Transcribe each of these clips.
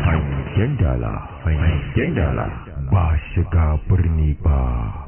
hangen dala hangen dala ba shiga birni ba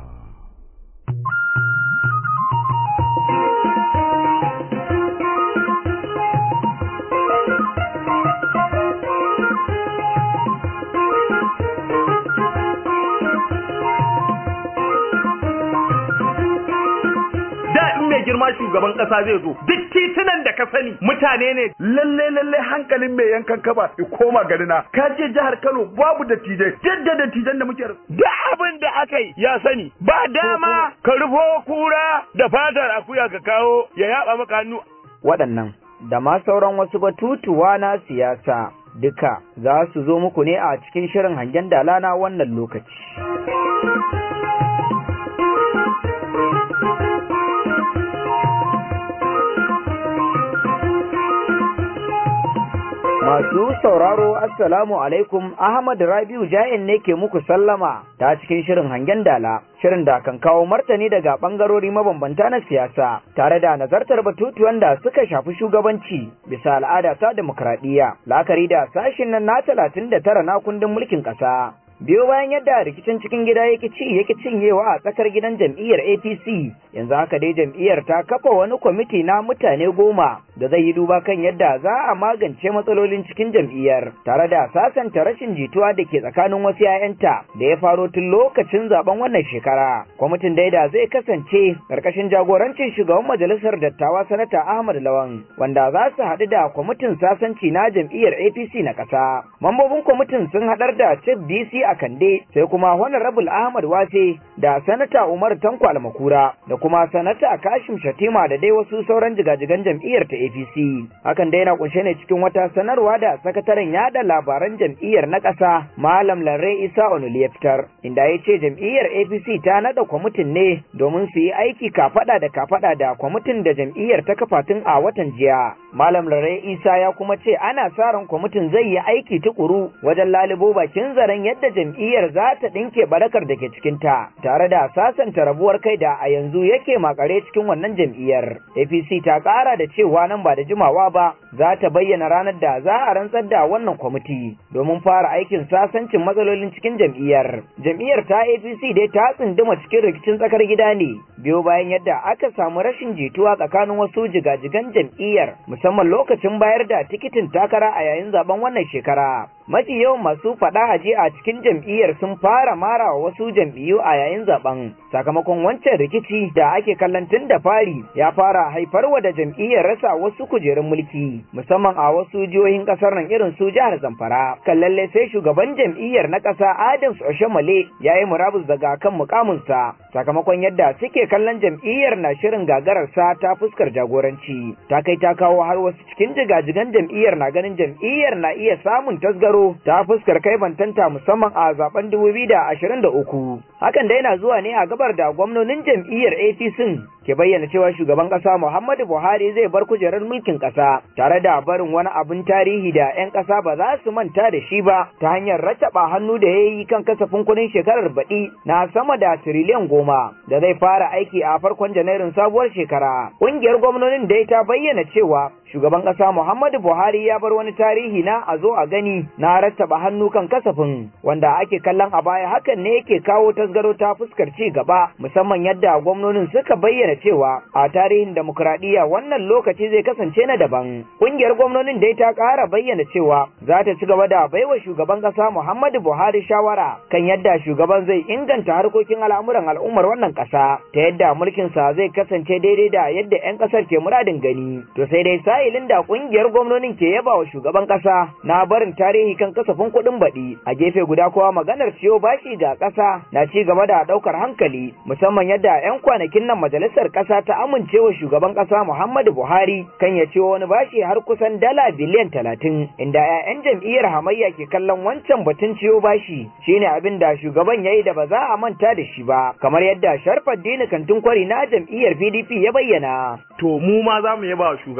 da in mai girma shugaban kasa zai zo duk titunan da ka sani mutane ne lalle lalle hankalin mai yankan kaba ya koma garina ka ce jihar Kano babu dattijai duk da dattijan da muke duk abin da aka yi ya sani ba dama ka rufo kura da fatar akuya ka kawo ya yaba maka hannu waɗannan da ma sauran wasu batutuwa na siyasa duka za su zo muku ne a cikin shirin hangen dala na wannan lokaci. Masu sauraro Assalamu alaikum Ahmad Rabiu Ja'in ne ke muku sallama ta cikin shirin hangen dala shirin da kan kawo martani daga bangarori mabambanta na siyasa tare da nazartar batutuwan da suka shafi shugabanci bisa al'ada ta demokradiyya la'akari da sashin nan na talatin da tara na kundin mulkin ƙasa. biyo bayan yadda rikicin cikin gida yake ci yake cinyewa a tsakar gidan jam'iyyar APC yanzu haka dai jam'iyyar ta kafa wani kwamiti na mutane goma da zai yi duba kan yadda za a magance matsalolin cikin jam'iyyar tare da sasanta rashin jituwa da ke tsakanin wasu 'ya'yanta da ya faro tun lokacin zaben wannan shekara kwamitin dai da zai kasance karkashin jagorancin shugaban majalisar dattawa sanata Ahmad Lawan wanda za su haɗu da kwamitin sasanci na jam'iyyar APC na ƙasa mambobin kwamitin sun haɗar da Chief BC a Kande sai kuma Honorable Ahmad Wase da Sanata Umar Tanko Almakura da kuma Sanata Kashim Shatima da dai wasu sauran jigajigan jam'iyyar ta APC. Hakan dai na kunshe ne cikin wata sanarwa da sakataren yada labaran jam'iyyar na ƙasa Malam Larre Isa Onuli ya fitar inda ya ce jam'iyyar APC ta nada kwamitin ne domin su yi aiki kafada da kafada da kwamitin da jam'iyyar ta kafa tun a watan jiya. Malam Larre Isa ya kuma ce ana sa ran kwamitin zai yi aiki tukuru wajen lalubo bakin zaren yadda jam'iyyar za ta ɗinke barakar da ke cikinta tare da sasanta rabuwar kai da a yanzu yake makare cikin wannan jam'iyyar. APC ta ƙara da cewa nan ba da jimawa ba za ta bayyana ranar da za a rantsar da wannan kwamiti domin fara aikin sasancin matsalolin cikin jam'iyyar. Jam'iyyar ta APC dai ta tsunduma cikin rikicin tsakar gida ne biyo bayan yadda aka samu rashin jituwa tsakanin wasu jigajigan jam'iyyar musamman lokacin bayar da tikitin takara a yayin zaben wannan shekara. Mafi yawan masu faɗa haji a cikin jam'iyyar sun fara mara wa wasu jam'iyyu a yayin zaben sakamakon wancan rikici da ake kallon tun da fari ya fara haifarwa da jam'iyyar rasa wasu kujerun mulki musamman a wasu jihohin kasar nan irin su jihar Zamfara kan lalle sai shugaban jam'iyyar na ƙasa Adams Oshomale ya yi murabus daga kan mukaminsa sakamakon yadda suke kallon jam'iyyar na shirin gagararsa ta fuskar jagoranci ta kai ta kawo har wasu cikin jigajigan jam'iyyar na ganin jam'iyyar na iya samun tasgaro ta fuskar kai bantanta musamman a zaben 2023 hakan da yana zuwa ne a gabar da gwamnonin jam'iyyar APC ke bayyana cewa shugaban kasa Muhammadu Buhari zai bar kujerar mulkin kasa tare da barin wani abin tarihi da 'yan kasa ba za su manta da shi ba ta hanyar rattaba hannu da ya yi kan kasafin kudin shekarar baɗi na sama da tiriliyan goma da zai fara aiki a farkon janairun sabuwar shekara ƙungiyar gwamnonin dai ta bayyana cewa shugaban kasa Muhammadu Buhari ya bar wani tarihi na a zo a gani na rattaba hannu kan kasafin wanda ake kallon a baya hakan ne yake kawo tasgaro ta fuskar ci gaba musamman yadda gwamnonin suka bayyana cewa a tarihin demokradiyya wannan lokaci zai kasance na daban kungiyar gwamnonin dai ta ƙara bayyana cewa za ta ci gaba da baiwa shugaban kasa Muhammadu Buhari shawara kan yadda shugaban zai inganta harkokin al'amuran al'ummar wannan kasa ta yadda mulkin sa zai kasance daidai da yadda 'yan kasar ke muradin gani to sai dai sa'ilin da kungiyar gwamnonin ke yaba wa shugaban kasa na barin tarihi kan kasafin kuɗin baɗi a gefe guda kowa maganar ciyo bashi ga ƙasa na ci gaba da ɗaukar hankali musamman yadda 'yan kwanakin nan majalisar ƙasa ta amincewa shugaban ƙasa Muhammadu Buhari kan ya ciwo wani bashi har kusan dala biliyan talatin inda 'ya'yan jam'iyyar hamayya ke kallon wancan batun ciyo bashi shine abin da shugaban ya yi da ba za a manta da shi ba kamar yadda Sharfaddini Kantin Kwari na jam'iyyar PDP ya bayyana. To mu ma za mu yaba shugaban ƙasa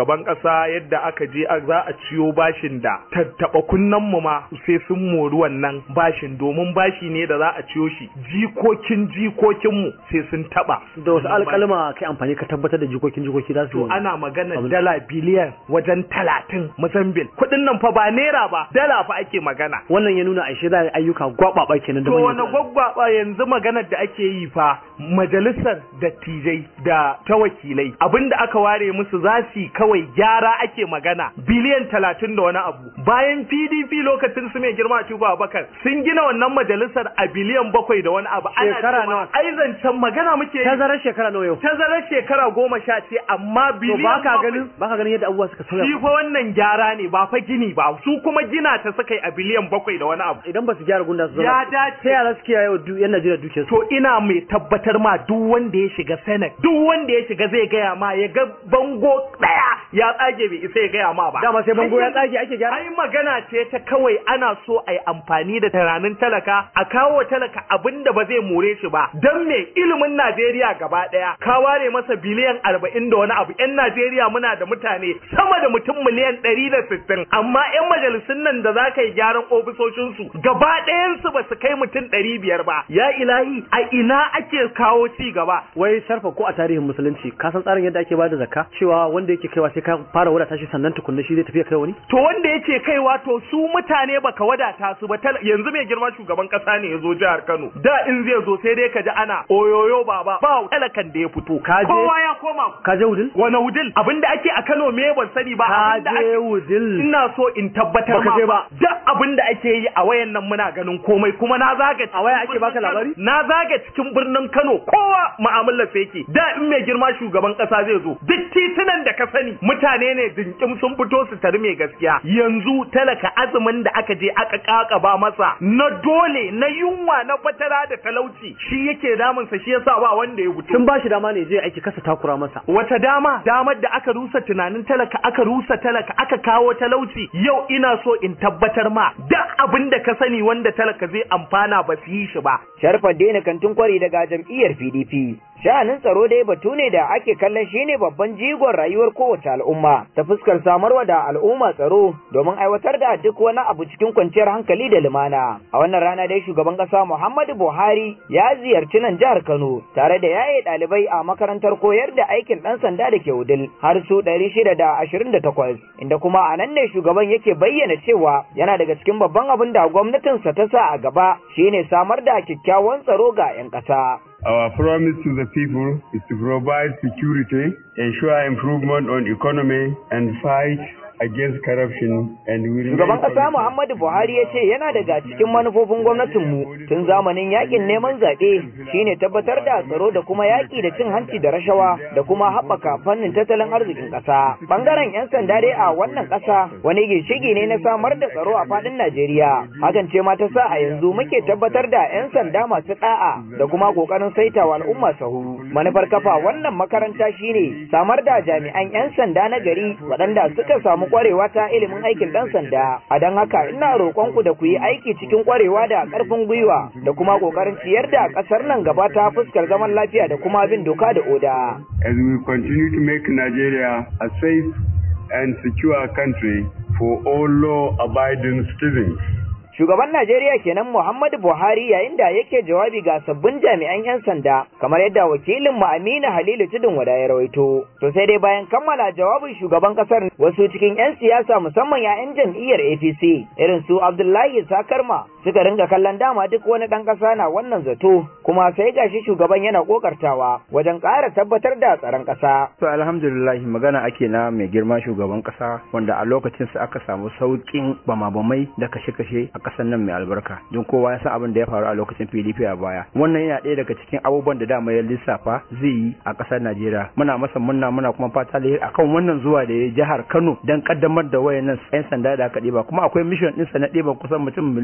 ƙasa yadda aka je za a ciyo bashin da tattaɓa kunnen mu ma sai sun mori wannan bashin domin bashi ne da za a ciyo shi jikokin jikokin mu sai sun taɓa da wasu alƙalma kai amfani ka tabbatar da jikokin jikoki za su to ana magana dala biliyan wajen talatin Mozambique kuɗin nan fa ba naira ba dala fa ake magana wannan ya nuna aishe za a ayyuka gwababa kenan da to wani gwaggwaba yanzu maganar da ake yi fa majalisar dattijai da ta wakilai abinda aka ware musu za su kawai gyara ake magana biliyan talatin da wani abu bayan pdp lokacin su mai girma a abubakar sun gina wannan majalisar a biliyan bakwai da wani abu ana Shekara nawa? ai zancen magana muke yi tazarar shekara nawa yau tazarar shekara goma sha ce amma to biliyan ba ka bakwai- ganin ba ka ganin yadda abubuwa suka sauya shi fa wannan gyara ne ba fa gini ba su kuma gina ta suka yi a biliyan bakwai da wani abu idan ba su gyara gunda su Ya zama dace. ta yara suke yayo du yan Najeriya duke su to ina mai tabbatar ma duk wanda ya shiga senate duk wanda ya shiga zai gaya ma ya ga bango daya ya tsage bai isa ya gaya ma ba dama sai bango ya tsage ake gyara ai magana ce ta kawai ana so a yi amfani da tunanin talaka a kawo wa talaka abin da ba zai more shi ba don me ilimin Najeriya gaba daya ka ware masa biliyan arba'in da wani abu yan Najeriya muna da mutane sama da mutum miliyan ɗari da sittin amma yan majalisun nan da za ka yi gyaran ofisoshinsu gaba ɗayansu ba su kai mutum ɗari biyar ba ya ilahi a ina ake kawo ci gaba wai sarfa ko a tarihin musulunci ka san tsarin yadda ake bada zakka cewa wanda yake kaiwa sai ka fara wadata shi sannan tukunna shi zai tafi ya kai wani to wanda yake kaiwa to su mutane baka wadata su ba tal- yanzu mai girma shugaban kasa ne ya zo jihar Kano da in zai zo sai dai ka ji ana oyoyo baba ba talakan da ya fito Ka je- kowa ya koma ka je wudil wani wudil abinda ake a Kano me ban sani ba ka abinda je ake wudil ina so in tabbatar Baka ma je ba. duk abin da ake yi a wayan nan muna ganin komai kuma na zaga A waya ake cikin baka birnin Kano. labari? na zaga cikin birnin Kano kowa mu'amalar sa yake da in mai girma shugaban kasa zai zo duk titunan da ka sani mutane ne dinkim sun fito su tari mai gaskiya yanzu talaka azumin da aka je aka kakaba masa na dole na yunwa na fatara da talauci shi yake damunsa shi yasa ba wanda ya fito tun ba shi dama ne je aiki kasa takura masa wata dama damar da aka rusa tunanin talaka aka rusa talaka aka kawo talauci yau ina so in tabbatar ma duk abin da ka sani wanda talaka zai amfana ba su yi shi ba Sharfar daina kantin kwari daga jam'iyyar PDP. Sha'anin tsaro dai batu ne da ake kallon shine babban jigon rayuwar kowace al'umma ta fuskar samarwa da al'umma tsaro domin aiwatar da duk wani abu cikin kwanciyar hankali da lumana. A wannan rana dai shugaban ƙasa Muhammadu Buhari ya ziyarci nan jihar Kano tare da yaye ɗalibai a makarantar koyar da aikin ɗan sanda da ke Wudil har su ɗari shida da ashirin da takwas inda kuma a nan ne shugaban yake bayyana cewa yana daga cikin babban abin da gwamnatinsa ta sa a gaba shine samar da kyakkyawan tsaro ga 'yan ƙasa. Our promise to the people is to provide security, ensure improvement on economy, and fight against corruption and we remain Shugaban ƙasa committed- Muhammadu Buhari ya ce yana daga cikin manufofin gwamnatinmu tun zamanin yakin neman zaɓe shine tabbatar da tsaro da kuma yaƙi da cin hanci da rashawa da kuma haɓaka fannin tattalin arzikin ƙasa. Ɓangaren 'yan sanda dai a wannan ƙasa wani ginshiki ne na samar da tsaro a faɗin Najeriya. Hakan ce ma ta sa a yanzu muke tabbatar da 'yan sanda masu ɗa'a da kuma ƙoƙarin saitawa al'umma sahu. Manufar kafa wannan makaranta shine samar da jami'an 'yan sanda na gari waɗanda suka samu kwarewa ta ilimin aikin ɗan sanda. A don haka ina roƙonku da ku yi aiki cikin kwarewa da ƙarfin gwiwa da kuma ƙoƙarin ciyar da ƙasar nan gaba ta fuskar zaman lafiya da kuma bin doka da oda. as we continue to make Nigeria a safe and secure country for all law-abiding citizens. Shugaban Najeriya kenan Muhammadu Buhari yayin da yake jawabi ga sabbin jami'an 'yan sanda kamar yadda wakilin mu Aminu Halilu Tudun Wada ya rawaito. To sai dai bayan kammala jawabin shugaban kasar wasu cikin 'yan siyasa musamman 'ya'yan jam'iyyar APC irin su Abdullahi Sakarma suka ringa kallon dama duk wani ɗan ƙasa na wannan zato kuma sai gashi shugaban yana kokartawa wajen ƙara tabbatar da tsaron ƙasa. To alhamdulillah magana ake na mai girma shugaban kasa wanda a lokacin sa aka samu saukin bama-bamai da kashe-kashe a kasar nan mai albarka don kowa ya san abin da ya faru a lokacin PDP a baya wannan yana ɗaya daga cikin abubuwan da dama ya lissafa zai yi a kasar Najeriya muna masa munna muna kuma fata alheri akan wannan zuwa da ya jihar Kano dan kaddamar da wayannan yan sanda da aka ɗiba kuma akwai mission ɗinsa na ɗiban kusan mutum miliyan nawa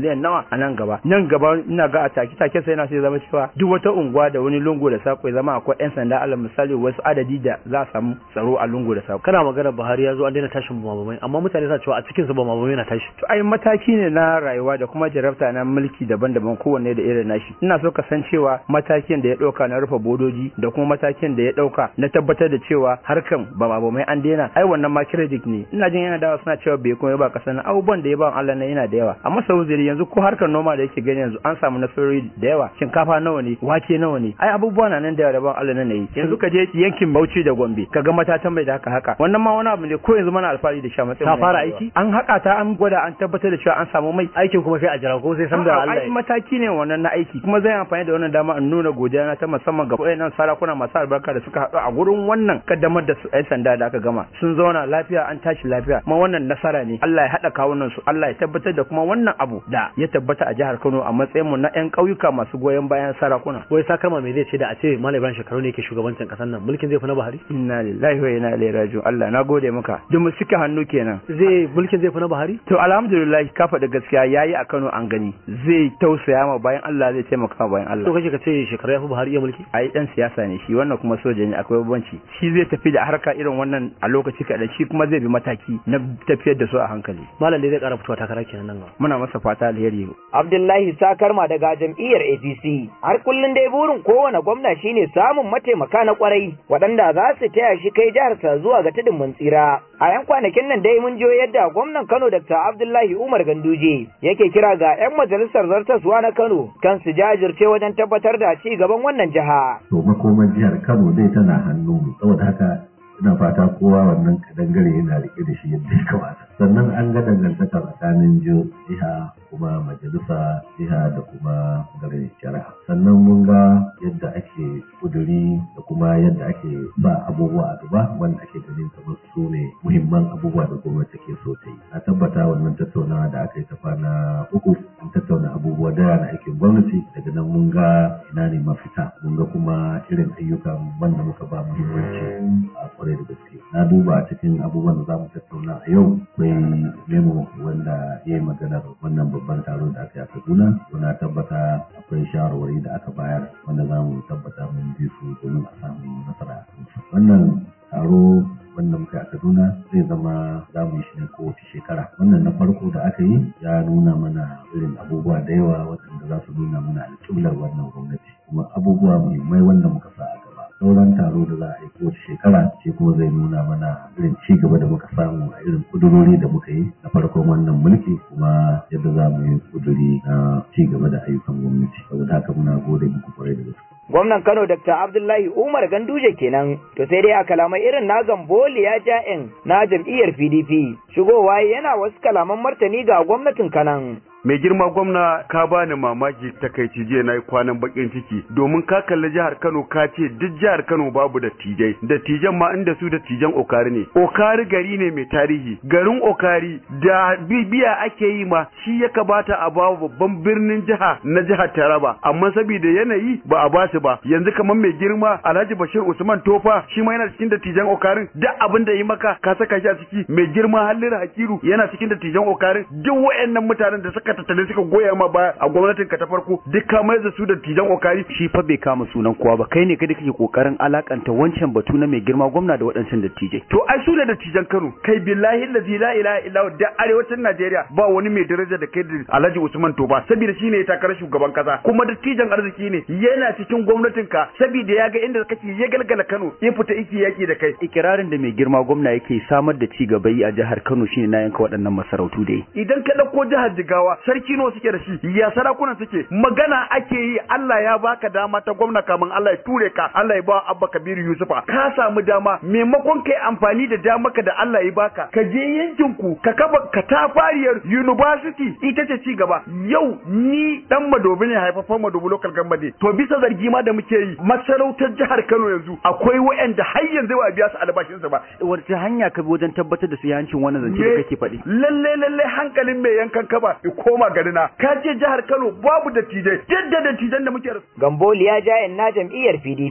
a nan gaba nan gaba ina ga a take take sai yana sai zama cewa duk wata unguwa da wani lungu da sako ya zama akwai yan sanda alal misali wasu adadi da za a samu tsaro a lungu da sako kana magana Buhari ya zo an daina tashin bamabamai amma mutane suna cewa a cikin su bamabamai na tashi to ai mataki ne na rayuwa da kuma jarabta na mulki daban-daban kowanne da irin nashi ina so ka san cewa matakin da ya dauka na rufe bodoji da kuma matakin da ya dauka na tabbatar da cewa harkan bamabamai an daina ai wannan ma credit ne ina jin yana dawa suna cewa bai kuma ba kasan abubuwan da ya ba Allah na yana da yawa amma sau yanzu ko harkar noma da yake gani yanzu an samu nasarori da yawa shinkafa nawa ne wake nawa ne ai abubuwa na nan da yawa da ban Allah na yi yanzu ka je yankin Bauchi da Gombe ka ga matatan mai da haka haka wannan ma wani abu ne ko yanzu mana alfahari da sha matsayin ta fara aiki an haka ta an gwada an tabbatar da cewa an samu mai aikin kuma sai a jira ko sai san da Allah ai mataki ne wannan na aiki kuma zai amfani da wannan dama in nuna godiya na ta musamman ga wayannan sarakuna masu albarka da suka haɗu a gurin wannan kaddamar da su 'yan sanda da aka gama sun zauna lafiya an tashi lafiya kuma wannan nasara ne Allah ya haɗa kawunan su Allah ya tabbatar da kuma wannan abu da ya tabbata a jihar Kano a matsayin mu na 'yan ƙauyuka masu goyon bayan sarakuna wai sakarma me zai ce da a ce Malam Ibrahim Shekaru ne yake shugabancin kasar nan mulkin zai fi na Buhari inna lillahi wa inna ilaihi raji'un Allah na gode maka duk mu suka hannu kenan zai mulkin zai fi na Buhari to alhamdulillah ka faɗi gaskiya yayi a Kano an gani zai tausaya ma bayan Allah zai taimaka ma bayan Allah to kace ka ce Shekaru ya fi Buhari iya mulki ai dan siyasa ne shi wannan kuma soja ne akwai bambanci shi zai tafi da harka irin wannan a lokaci kaɗan shi kuma zai bi mataki na tafiyar da su a hankali malam dai zai ƙara fitowa takara kenan nan gaba muna masa fata alheri Abdullahi Sakarma daga jam'iyyar APC har kullun dai burin kowane gwamna shine samun mataimaka na kwarai waɗanda za su taya shi kai jihar sa zuwa ga tudun mun tsira a yan kwanakin nan dai mun jiyo yadda gwamnan Kano Dr. Abdullahi Umar Ganduje yake kira ga yan majalisar zartaswa na Kano kan su jajirce wajen tabbatar da ci gaban wannan jiha to makoman jihar Kano dai tana hannu saboda haka ina fata kowa wannan kadangare yana rike da shi yadda ya kamata sannan an ga dangantaka tsakanin jiha kuma majalisa jiha da kuma garin shari'a sannan mun ga yadda ake kuduri da kuma yadda ake ba abubuwa a gaba wanda ake ganin kamar su ne muhimman abubuwa da gwamnati ke so ta yi na tabbata wannan tattaunawa da aka yi ta kwana uku an tattauna abubuwa da na aikin gwamnati daga nan mun ga ina ne mafita mun ga kuma irin ayyukan wanda muka ba muhimmanci a kwarai da gaske na duba cikin abubuwan da za mu tattauna a yau akwai memo wanda ya yi maganar wannan babban taro da aka yi a kaduna na tabbata akwai shawarwari da aka bayar wanda za mu tabbata mun bi su domin a samu nasara a kansu wannan taro wanda muka yi a kaduna zai zama za mu yi shi ne kowace shekara wannan na farko da aka yi ya nuna mana irin abubuwa da yawa waɗanda za su nuna mana alƙiblar wannan gwamnati kuma abubuwa muhimmai wanda muka sa a gaba sauran taro da za a yi kowace shekara shi kuma zai nuna mana irin ci gaba da muka samu a irin kudurori da muka yi na farkon wannan mulki kuma yadda za mu yi kuduri na ci gaba da ayyukan gwamnati saboda haka muna gode muku kwarai da gaske Gwamnan Kano Dr. Abdullahi Umar Ganduje kenan, to sai dai a kalamai irin na Gamboli ya ja'in na jam'iyyar PDP, shigowa yana wasu kalaman martani ga gwamnatin Kanan. mai girma gwamna ka bani mamaki takaici jiya na yi kwanan bakin ciki domin ka kalli jihar Kano ka ce duk jihar Kano babu dattijai dattijan ma inda su dattijan Okari ne Okari gari ne mai tarihi garin Okari da bibiya ake yi ma shi ya kabata a ba babban birnin jiha na jihar Taraba amma saboda yanayi ba a basu ba yanzu kamar mai girma Alhaji Bashir Usman Tofa shi ma yana cikin dattijan Okarin duk abin da yi maka ka saka shi a ciki mai girma Halliru Hakiru yana cikin dattijan Okarin duk wayannan mutanen da suka tattale suka goya ma baya a gwamnatin ka ta farko duk ka mai da su da tijan okari shi fa bai kama sunan kowa ba kai ne kada kake kokarin alakanta wancan batu na mai girma gwamna da waɗancan dattijai to ai su da dattijan Kano kai billahi allazi la ilaha illa huwa da arewacin Najeriya ba wani mai daraja da kai da Alhaji Usman Toba saboda shine ya takarar shugaban kasa kuma dattijan arziki ne yana cikin gwamnatin ka saboda ya ga inda kake ya galgala Kano ya fita iki yaki da kai ikirarin da mai girma gwamna yake samar da ci gaba yi a jihar Kano shine na yanka waɗannan masarautu da idan ka dauko jihar Jigawa sarki nawa suke da shi ya sarakunan suke magana ake yi Allah ya baka dama ta gwamna kamun Allah ya ture ka Allah ya ba Abba Kabiru Yusufa ka samu dama maimakon kai amfani da damaka da Allah ya baka ka je yankin ku ka kafa katafariyar university ita ce ci gaba yau ni dan madobi ne haifafan madobi local government to bisa zargi ma da muke yi masarautar jihar Kano yanzu akwai wayanda har yanzu ba biya su albashin su ba wace hanya ka bi wajen tabbatar da su yancin wannan zance da kake faɗi lalle lalle hankalin mai yankan kaba ya koma garina ka ce jihar Kano babu dattijai yadda dattijan da muke Gamboli ya jayen na jam'iyyar PDP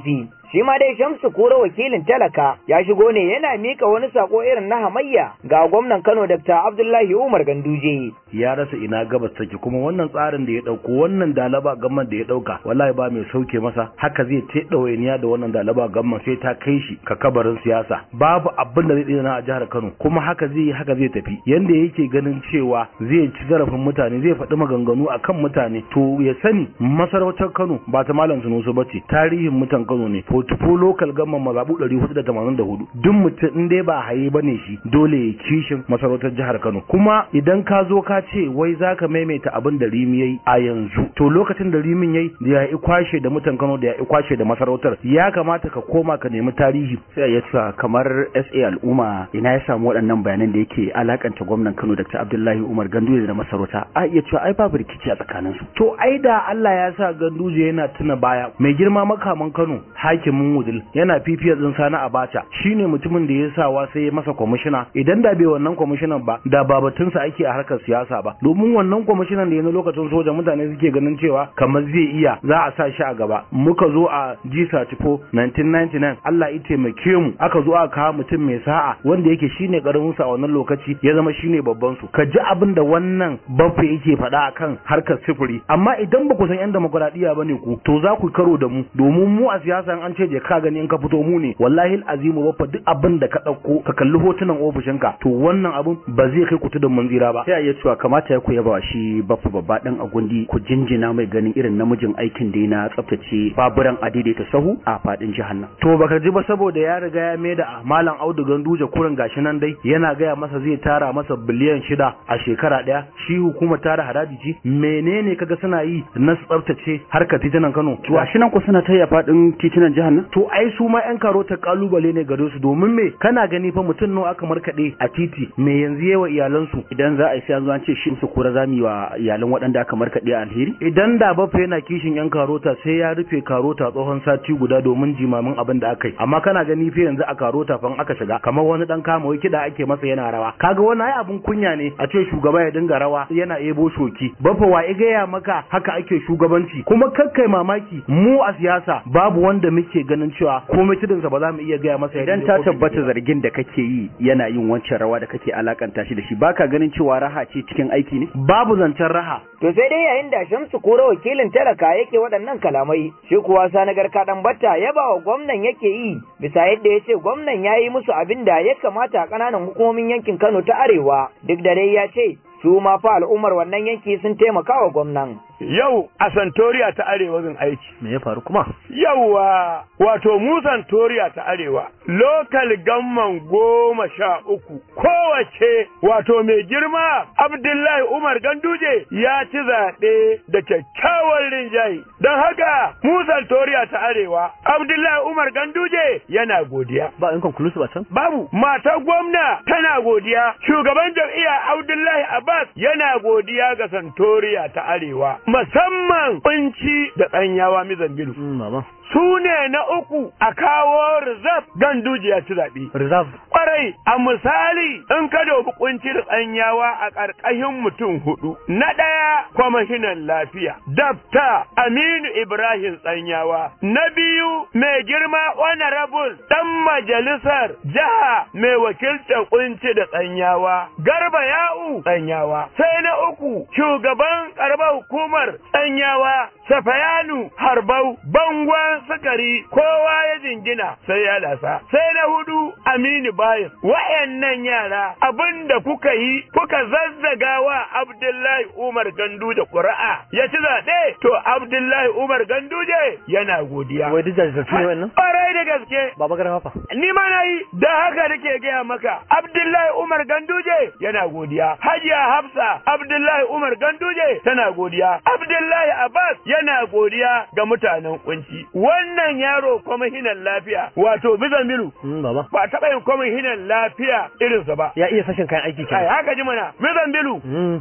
shi ma dai Shamsu Kura wakilin talaka ya shigo ne yana mika wani sako irin na hamayya ga gwamnan Kano Dr. Abdullahi Umar Ganduje ya rasa ina gabas take kuma wannan tsarin da ya dauko wannan dalaba gamman da ya dauka wallahi ba mai sauke masa haka zai ta dawainiya da wannan dalaba gamman sai ta kai shi ka kabarin siyasa babu abin da zai tsina a jihar Kano kuma haka zai haka zai tafi yanda yake ganin cewa zai ci zarafin mutane zai faɗi maganganu akan mutane to ya sani masarautar Kano ba ta malam Sunusu bace tarihin mutan Kano ne portfolio local gamman mazabu 484 duk mutum in dai ba haye bane shi dole ya kishin masarautar jihar Kano kuma idan ka zo ka ce wai zaka maimaita abin da Rimi yayi a yanzu to lokacin da Rimin yayi da ya yi kwashe da mutan Kano da ya yi kwashe da masarautar ya kamata ka koma ka nemi tarihi sai ya cewa kamar SA al'umma ina ya samu waɗannan bayanan da yake alakanta gwamnan Kano Dr. Abdullahi Umar Ganduje da masarauta a iya cewa ai babu rikici a tsakanin su to ai da Allah ya sa Ganduje yana tuna baya mai girma makaman Kano hakimin Wudil yana fifiyar din Sani Abacha shine mutumin da ya sawa sai ya masa kwamishina idan da bai wannan kwamishinan ba da babatunsa ake a harkar siyasa ba domin wannan kwamishinan da ya na lokacin soja mutane suke ganin cewa kamar zai iya za a sa shi a gaba muka zo a G34 1999 Allah ya taimake mu aka zo aka kawo mutum mai sa'a wanda yake shine karamin sa a wannan lokaci ya zama shine babban su ka ji abin da wannan bafe yake faɗa akan harkar sifiri amma idan ba ku san yan demokuraɗiyya bane ku to za ku karo da mu domin mu a siyasa an ce je ka gani in ka fito mu ne wallahi azimu bafa duk abin da ka ɗauko ka kalli hotunan ofishinka to wannan abin ba zai kai ku tudun manzira ba sai ya cewa kamata ya ku yaba shi bafa babba dan agundi ku jinjina mai ganin irin namijin aikin da na tsaftace baburan adaidaita sahu a fadin jihar nan to baka ji ba saboda ya riga ya mai da malam audu ganduje kurin gashi nan dai yana gaya masa zai tara masa biliyan shida a shekara daya shi hukumar tara haraji ce menene kaga suna yi na tsaftace harkar titunan kano gashi nan ku suna taya fadin titunan jihar nan to ai su ma yan karota kalubale ne gare su domin me kana gani fa mutum nawa aka markaɗe a titi me yanzu yawa iyalansu idan za a yi sai an zo an ce shi su kura zami wa iyalan waɗanda aka markaɗe a alheri idan da bafa yana kishin yan karota sai ya rufe karota tsohon sati guda domin jimamin abin da aka yi amma kana gani fa yanzu a karota fa aka shiga kamar wani dan kama wai kiɗa ake masa yana rawa kaga wani ai abin kunya ne a ce shugaba ya dinga rawa yana ebo shoki bafa wa gaya maka haka ake shugabanci kuma kakkai mamaki mu a siyasa babu wanda muke ganin cewa komai tudunsa ba za mu iya gaya masa idan ta tabbata zargin da kake yi yana yin wancan rawa da kake alakanta shi da shi baka ganin cewa raha ce cikin aiki ne babu zancen raha to sai dai yayin da Shamsu Kura wakilin talaka yake waɗannan kalamai shi kuwa Sanagar Kadan Batta ya ba wa gwamnan yake yi bisa yadda ya ce gwamnan ya yi musu abin da ya kamata a ƙananan hukumomin yankin Kano ta Arewa duk da dai ya ce su ma fa al'ummar wannan yanki sun taimaka wa gwamnan. Yau a Santoriya ta Arewa zan aiki. Me ya faru kuma? Yauwa wato mu Santoriya ta Arewa lokal gamman goma sha uku kowace wato mai girma Abdullahi Umar Ganduje ya ci zaɓe da kyakkyawan rinjaye. Don haka mu Santoriya ta Arewa Abdullahi Umar Ganduje yana godiya. Ba in conclusive a can? Babu matar gwamna tana godiya shugaban jam'iyya Abdullahi Abbas yana godiya ga Santoriya ta Arewa. musamman kunci da tsanyawa mizambilu. Su ne na uku a kawo reserve ganduje ya ci zaɓe. Reserve. Kwarai, a misali in ka dobi kunci da tsanyawa a ƙarƙashin mutum hudu. Na ɗaya kwamashinan lafiya, Dafta Aminu Ibrahim tsanyawa. Na biyu mai girma honorable ɗan majalisar jiha mai wakiltar kunci da tsanyawa. Garba Ya'u tsanyawa. Sai na uku shugaban ƙaramar hukumar tsanyawa Safayanu Harbau Bangwan Sukari kowa ya jingina sai ya lasa. Sai na hudu Aminu Bayin. Wa'yannan yara abinda kuka yi kuka zazzaga wa Abdullahi Umar Gandu da ƙuri'a ya ci zaɓe to Abdullahi Umar Ganduje yana godiya. Wai duk jajirtattu ne wannan? Ƙwarai da gaske. Baba Garba fa. Ni ma na yi da haka nake gaya maka Abdullahi Umar Ganduje yana godiya. Hajiya Hafsa Abdullahi Umar Ganduje tana godiya. Abdullahi Abbas yana godiya ga mutanen kunci. Wannan yaro kwamishinan lafiya wato Bizamilu baba. ba taɓa yin kwamishinan lafiya irinsa ba. Ya iya fashin kayan aiki Ai kenan. haka ji mana Bizamilu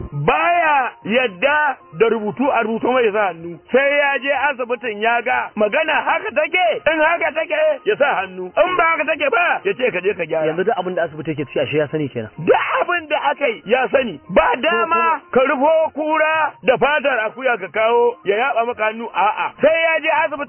baya yadda da rubutu a rubutu mai sa hannu sai ya je asibitin ya ga magana haka take in haka take ya sa hannu in ba haka take ba ya ce ka je ka gyara. Yanzu duk abin da asibiti yake ci ashe ya sani kenan. duk abin da aka yi ya sani ba dama ka rufo kura da fatar akuya ka kawo ya yaba maka hannu a'a sai ya je asibitin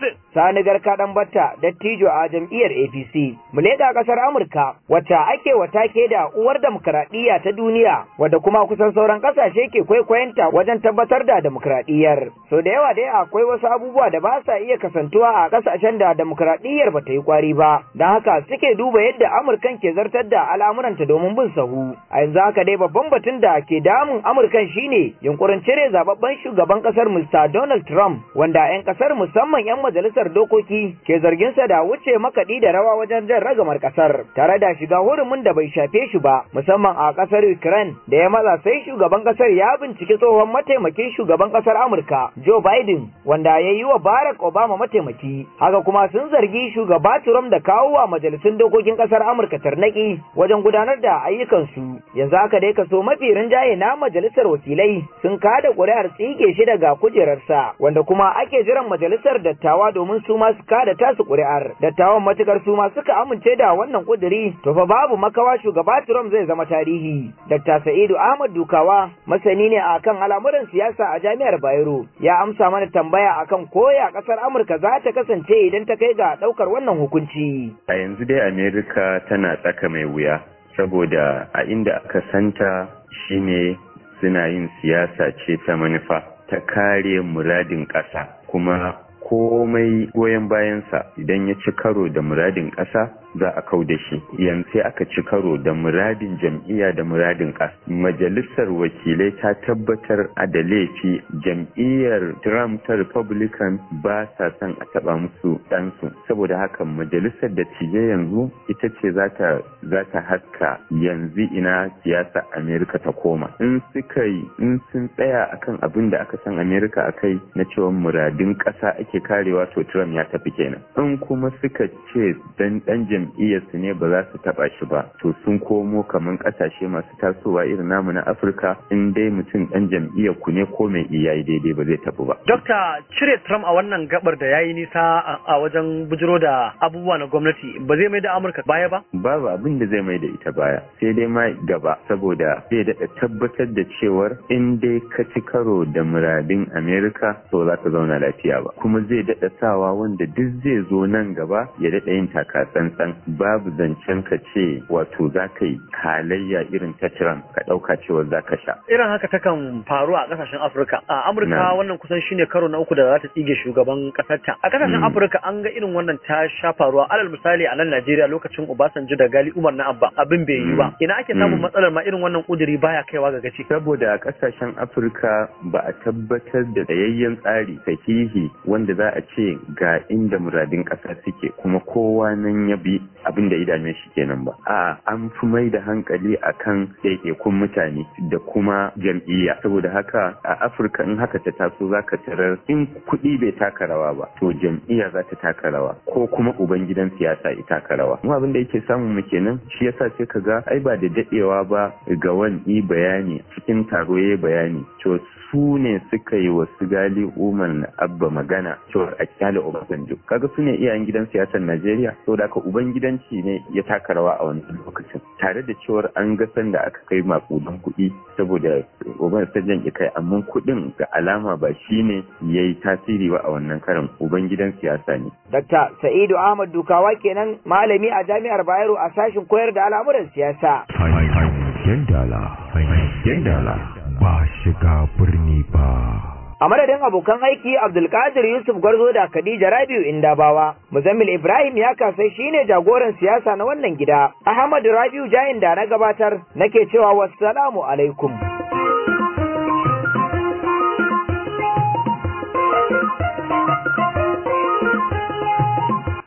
Sani Garka dan Batta dattijo a jam'iyyar APC. Mu leƙa ƙasar Amurka wacce ake watake da uwar demokradiyya ta duniya wadda kuma kusan sauran ƙasashe ke kwaikwayonta wajen tabbatar da demokradiyyar. So da yawa dai akwai wasu abubuwa da ba sa iya kasantuwa a ƙasashen da demokradiyyar ba ta yi kwari ba. Don haka suke duba yadda Amurkan ke zartar da al'amuranta domin bin sahu. A yanzu haka dai babban batun da ke damun Amurkan shine yunkurin cire zababben shugaban ƙasar Mr. Donald Trump wanda 'yan ƙasar musamman 'yan majalisar dokoki ke zargin sa da wuce makaɗi da rawa wajen jan ragamar ƙasar tare da shiga hurumin da bai shafe shi ba musamman a ƙasar Ukraine da ya matsa sai shugaban ƙasar ya binciki tsohon mataimakin shugaban ƙasar Amurka Joe Biden wanda ya yi wa Barack Obama mataimaki haka kuma sun zargi shugaba Trump da kawo wa majalisun dokokin ƙasar Amurka tarnaki wajen gudanar da ayyukansu yanzu haka dai kaso mafi rinjaye na majalisar wakilai sun kada ƙuri'ar tsige shi daga kujerarsa wanda kuma ake jiran majalisar dattawa domin su ma su kada tasu ƙuri'ar dattawan matukar su ma suka amince da wannan ƙuduri to fa babu makawa shugaba Trump zai zama tarihi Dr. Sa'idu Ahmad Dukawa masani ne akan al'amuran siyasa a Jami'ar Bayero ya amsa mana tambaya akan koya ƙasar Amurka za ta kasance idan ta kai ga ɗaukar wannan hukunci a yanzu dai Amerika tana tsaka mai wuya saboda a inda aka santa shine suna yin siyasa ce ta manufa ta kare muradin ƙasa kuma komai goyon bayansa idan ya ci karo da muradin ƙasa za a kau da shi yanzu sai aka ci karo da muradin jam'iyya da muradin ƙasa majalisar wakilai ta tabbatar a da laifi jam'iyyar trump ta republican ba sa son a taɓa musu ɗansu saboda haka majalisar da tije yanzu ita ce za ta haska yanzu ina siyasa amerika ta koma in suka yi in sun tsaya akan abin da aka san amerika a kai na cewa muradin ƙasa ake karewa to trump ya tafi kenan in kuma suka ce dan dan jam'iyyarsu ne ba za su taba shi ba to sun komo kamar kasashe masu tasowa irin namu na afirka in dai mutum dan jam'iyyar ku ne ko mai iyayi daidai ba zai tafi ba dokta cire trump a wannan gabar da yayi nisa a wajen bujiro da abubuwa na gwamnati ba zai mai da amurka baya ba babu abin da zai mai da ita baya sai dai ma gaba saboda zai daɗa tabbatar da cewar in dai ka ci karo da muradin amerika to za ka zauna lafiya ba kuma zai daɗa sawa wanda duk zai zo nan gaba ya daɗa yin taka tsantsan babu zancen ka ce wato za ka yi halayya irin ta Trump ka ɗauka cewa za ka sha. Irin haka takan faru a ƙasashen Afirka. A Amurka wannan kusan shine karo na uku da za ta tsige shugaban ƙasarta. A ƙasashen Afirka an ga irin wannan ta sha faruwa. Alal misali a nan Najeriya lokacin Obasanjo da Gali Umar na Abba abin bai yi ba. Ina ake samun matsalar ma irin wannan ƙuduri baya kaiwa ga gaci. Saboda a ƙasashen Afirka ba a tabbatar da tsayayyen tsari sahihi wanda za a ce ga inda muradin ƙasa suke kuma kowa nan ya bi abin da idame shi kenan ba a an fi mai da hankali akan ɗaiɗaikun mutane da kuma jam'iyya saboda haka a afirka in haka ta taso za ka tarar in kuɗi bai taka rawa ba to jam'iyya za ta taka rawa ko kuma ubangidan siyasa ya taka rawa mu abin da yake samun mu kenan shi yasa sai ka ga ai ba da daɗewa ba ga wani bayani cikin taro ya bayani to su ne suka yi wasu gali umar na abba magana cewa a kyale obasanjo kaga su ne iyayen gidan siyasar najeriya saboda haka ubangidanci ne ya taka rawa a wannan lokacin tare da cewar an ga sanda aka kai makudan kuɗi saboda obasanjan ya kai amma kuɗin ga alama ba shi ne ya yi tasiri ba a wannan karin ubangidan siyasa ne. Dr. Sa'idu Ahmad Dukawa kenan malami a jami'ar Bayero a sashin koyar da al'amuran siyasa. Yandala, yandala. ba shiga birni ba. A madadin abokan aiki Abdulkadir Yusuf Gwarzo da Khadija Rabiu Indabawa, Muzammil Ibrahim ya kasai shine jagoran siyasa na wannan gida. Ahmad Rabiu Jayin da na gabatar nake cewa wassalamu alaikum.